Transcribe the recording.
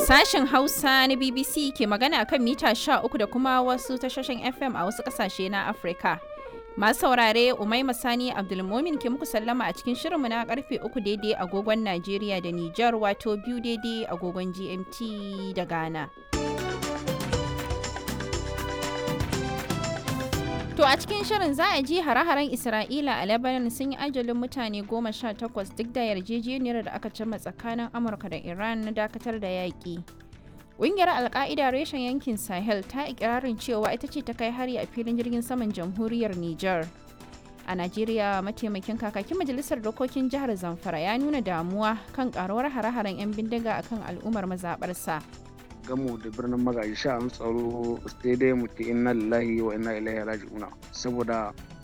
Sashen Hausa na BBC ke magana kan mita 13 da kuma wasu tashoshin FM a wasu ƙasashe na Afirka. Masu saurare Umaima Sani Abdulmomin ke muku sallama a cikin shirinmu na karfe 3 daidai agogon Najeriya da Nijar wato biyu daidai agogon GMT da Ghana. To a cikin shirin za a ji hare-haren Isra'ila a Lebanon sun yi ajalin mutane goma sha takwas duk da yarjejeniyar da aka cimma tsakanin Amurka da Iran na dakatar da yaƙi. Ƙungiyar Alƙa'ida reshen yankin Sahel ta ikirarin cewa ita ce ta kai hari a filin jirgin saman jamhuriyar Nijar. A Najeriya mataimakin kakakin majalisar dokokin jihar Zamfara ya nuna damuwa kan karuwar hare-haren 'yan bindiga akan al'ummar mazaɓarsa. gamu da birnin magaji sha'an tsaro sai dai mu ce inna lillahi wa inna ilaihi raji'una saboda